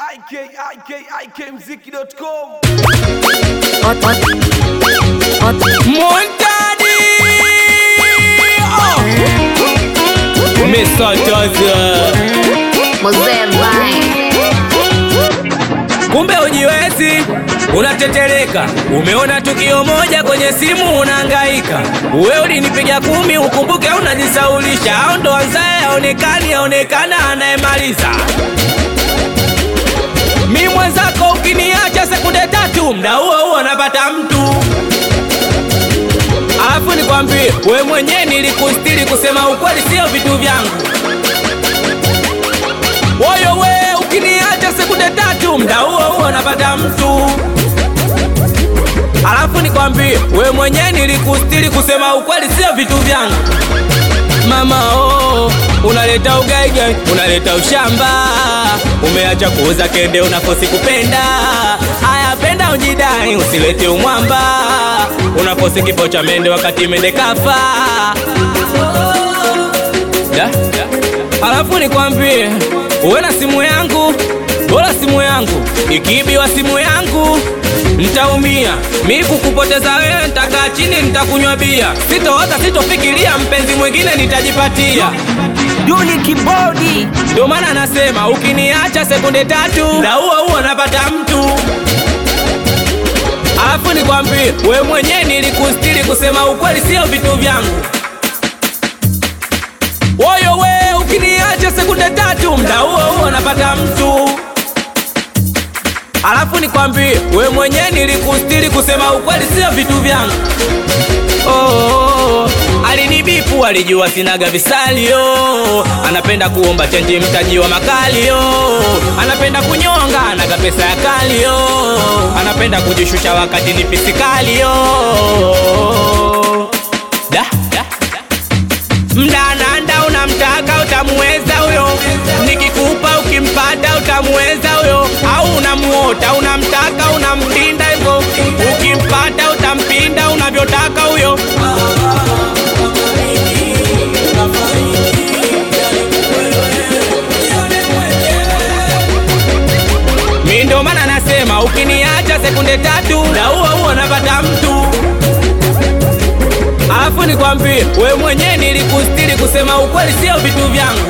ikikmziki.com Montani oh. Umesataza Mzee Vai. kumbe ujiwezi unatetereka umeona tukio moja kwenye simu unahangaika wewe ulinipiga kumi ukumbuke unajisaulisha au ndo anzaye aonekani aonekana anayemaliza mi mwenzako ukiniacha sekunde tatu mda huo huo napata mtu alafu nikwambie we mwenyewe nilikustiri kusema ukweli sio vitu vyangu Woyo we ukiniacha sekunde tatu mda huo huo napata mtu alafu nikwambie we mwenyewe nilikustiri kusema ukweli sio vitu vyangu mama oh, unaleta ugaigai unaleta ushamba umeacha kuuza kende unakosi kupenda haya penda ujidai usilete umwamba unakosi kifo cha mende wakati mende kafa da? alafu nikwambie uwe na simu yangu bora simu yangu ikiibiwa simu yangu ntaumia mi kukupoteza wewe ntakaa chini ntakunywa bia sitoota sitofikiria mpenzi mwingine nitajipatia Duli Kibodi ndio maana nasema ukiniacha sekunde tatu na huo huo napata mtu alafu nikwambie we mwenyewe nilikustiri kusema ukweli sio vitu vyangu woyo we ukiniacha sekunde tatu mda huo huo napata mtu alafu nikwambie we mwenyewe nilikustiri kusema ukweli sio vitu vyangu oh, oh, oh. alinibipu alijua sinaga visalio anapenda kuomba chenji mtaji wa makalio anapenda kunyonga anaga pesa ya kalio anapenda kujishusha wakati ni pisikalio da, da, da mdananda unamtaka utamuweza huyo nikikupa ukimpata utamuweza huyo au unamuota unamtaka unampinda hivyo ukimpata utampinda unavyotaka huyo mi ndo maana nasema ukiniacha sekunde tatu na huo huo napata mtu alafu nikwambie we mwenyewe nilikustiri kusema ukweli sio vitu vyangu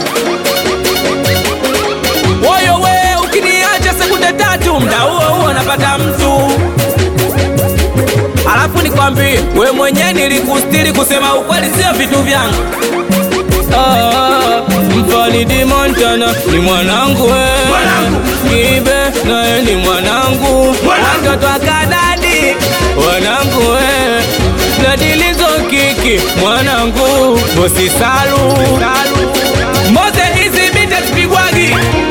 woyo we ukiniacha sekunde tatu mda huo huo napata mtu alafu nikwambie we mwenyewe nilikustiri kusema ukweli sio vitu vyangu Ah, Mfalidi Montana ni mwanangu we Kibe naye ni mwanangu watoto akadadi wanangu we Nadilizo kiki mwanangu bosi salu Moze hizi bite zipigwagi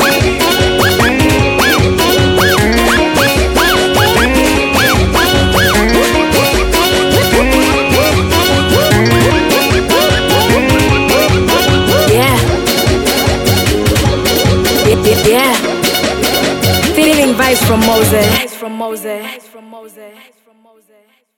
Yeah. Yeah, yeah, yeah. Feeling vibes from Moses. From Moses. From Moses. From Moses.